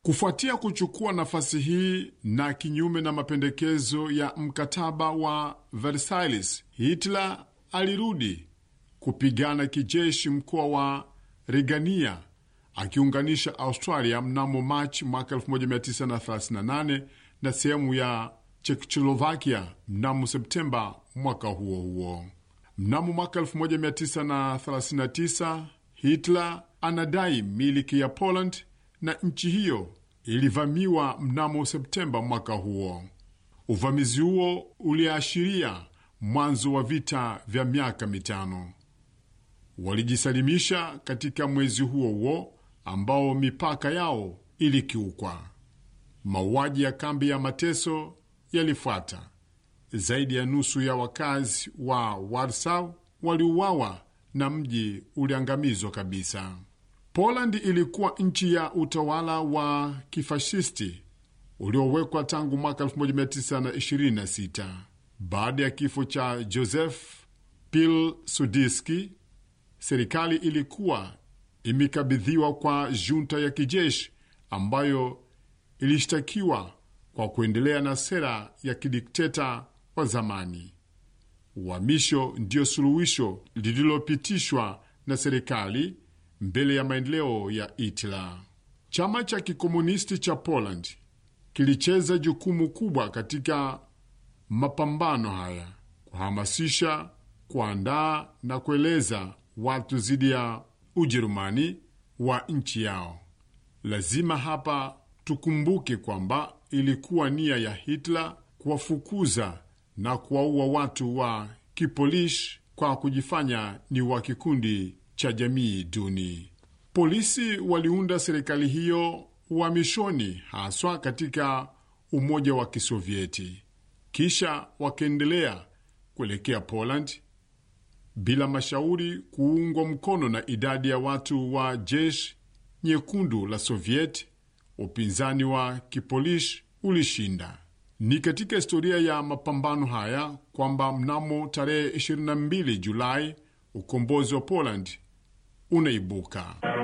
Kufuatia kuchukua nafasi hii na kinyume na mapendekezo ya mkataba wa Versailles, Hitler alirudi kupigana kijeshi mkoa wa Rigania akiunganisha Australia mnamo Machi mwaka 1938 na sehemu ya Czechoslovakia mnamo Septemba mwaka huo huo. Mnamo mwaka 1939 Hitler anadai miliki ya Poland na nchi hiyo ilivamiwa mnamo Septemba mwaka huo. Uvamizi huo uliashiria mwanzo wa vita vya miaka mitano. Walijisalimisha katika mwezi huo huo ambao mipaka yao ilikiukwa. Mauaji ya kambi ya mateso yalifuata. Zaidi ya nusu ya wakazi wa Warsaw waliuawa na mji uliangamizwa kabisa. Poland ilikuwa nchi ya utawala wa kifashisti uliowekwa tangu mwaka 1926 baada ya kifo cha Joseph Pilsudski. Serikali ilikuwa imekabidhiwa kwa junta ya kijeshi ambayo ilishtakiwa kwa kuendelea na sera ya kidikteta wa zamani. Uhamisho ndiyo suluhisho lililopitishwa na serikali mbele ya maendeleo ya Hitler. Chama cha kikomunisti cha Poland kilicheza jukumu kubwa katika mapambano haya, kuhamasisha, kuandaa na kueleza watu dhidi ya Ujerumani wa nchi yao. Lazima hapa tukumbuke kwamba ilikuwa nia ya Hitler kuwafukuza na kuwaua watu wa Kipolish kwa kujifanya ni wa kikundi cha jamii duni. Polisi waliunda serikali hiyo uhamishoni, haswa katika Umoja wa Kisovieti, kisha wakaendelea kuelekea Poland bila mashauri, kuungwa mkono na idadi ya watu wa jeshi nyekundu la Sovieti. Upinzani wa Kipolish ulishinda. Ni katika historia ya mapambano haya kwamba mnamo tarehe 22 Julai ukombozi wa Poland unaibuka.